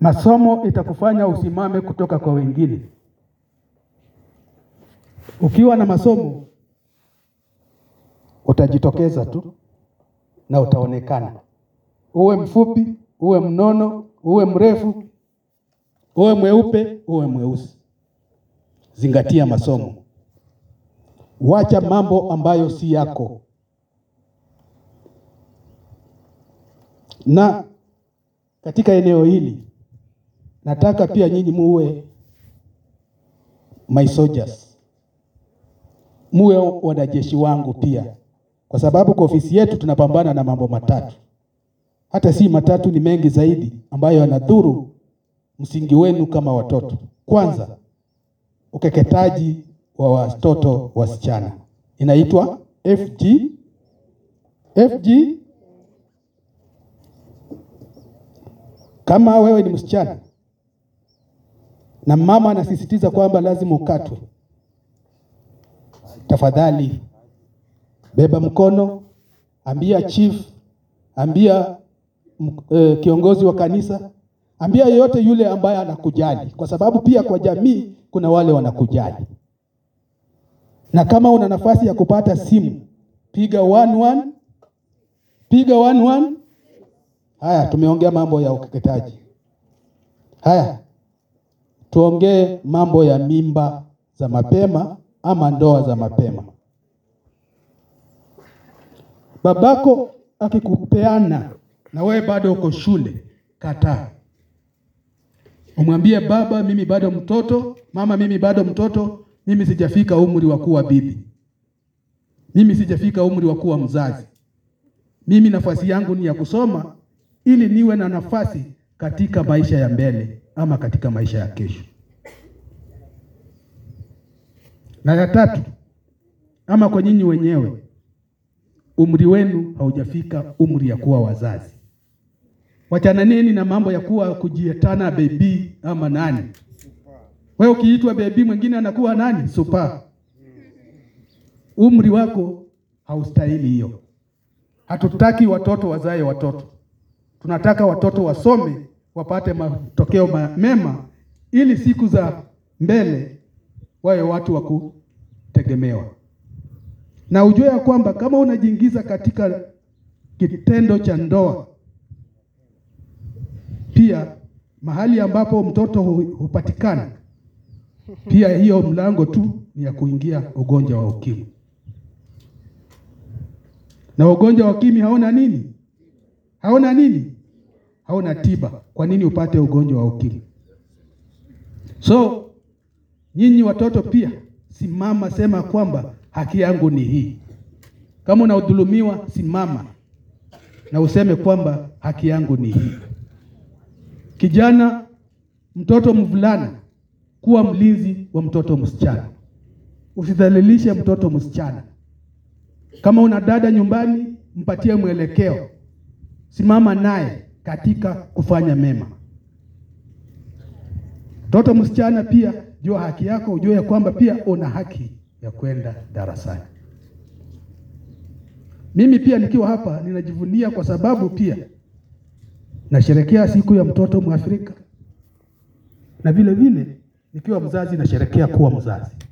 Masomo itakufanya usimame kutoka kwa wengine. Ukiwa na masomo utajitokeza tu na utaonekana, uwe mfupi, uwe mnono, uwe mrefu, uwe mweupe, uwe mweusi. Zingatia masomo, wacha mambo ambayo si yako. Na katika eneo hili nataka pia nyinyi muwe my soldiers, muwe wanajeshi wangu pia, kwa sababu kwa ofisi yetu tunapambana na mambo matatu, hata si matatu, ni mengi zaidi ambayo yanadhuru msingi wenu kama watoto. Kwanza, ukeketaji wa watoto wasichana inaitwa FG FG. Kama wewe ni msichana na mama anasisitiza kwamba lazima ukatwe, tafadhali beba mkono, ambia chief, ambia e, kiongozi wa kanisa, ambia yeyote yule ambaye anakujali, kwa sababu pia kwa jamii kuna wale wanakujali. Na kama una nafasi ya kupata simu, piga 11 piga 11. Haya, tumeongea mambo ya ukeketaji. Haya, tuongee mambo ya mimba za mapema ama ndoa za mapema. Babako akikupeana na wewe bado uko shule, kataa. Umwambie baba, mimi bado mtoto, mama, mimi bado mtoto, mimi sijafika umri wa kuwa bibi, mimi sijafika umri wa kuwa mzazi. Mimi nafasi yangu ni ya kusoma ili niwe na nafasi katika maisha ya mbele ama katika maisha ya kesho. Na ya tatu, ama kwa nyinyi wenyewe, umri wenu haujafika umri ya kuwa wazazi. Wachananeni na mambo ya kuwa kujietana bebi ama nani. Wewe ukiitwa bebi, mwingine anakuwa nani? Supa. Umri wako haustahili hiyo. Hatutaki watoto wazae watoto, tunataka watoto wasome wapate matokeo mema, ili siku za mbele wawe watu wa kutegemewa. Na ujue ya kwamba kama unajiingiza katika kitendo cha ndoa, pia mahali ambapo mtoto hupatikana, pia hiyo mlango tu ni ya kuingia ugonjwa wa ukimwi na ugonjwa wa ukimwi haona nini? Haona nini? Haona tiba. Kwa nini upate ugonjwa wa ukimwi? So nyinyi watoto pia simama, sema kwamba haki yangu ni hii. Kama unadhulumiwa, simama na useme kwamba haki yangu ni hii. Kijana, mtoto mvulana, kuwa mlinzi wa mtoto msichana, usidhalilishe mtoto msichana. Kama una dada nyumbani, mpatie mwelekeo, simama naye katika kufanya mema. Mtoto msichana pia, jua haki yako, ujue ya kwamba pia una haki ya kwenda darasani. Mimi pia nikiwa hapa ninajivunia kwa sababu pia nasherekea siku ya mtoto Mwafrika, na vile vile nikiwa mzazi nasherekea kuwa mzazi.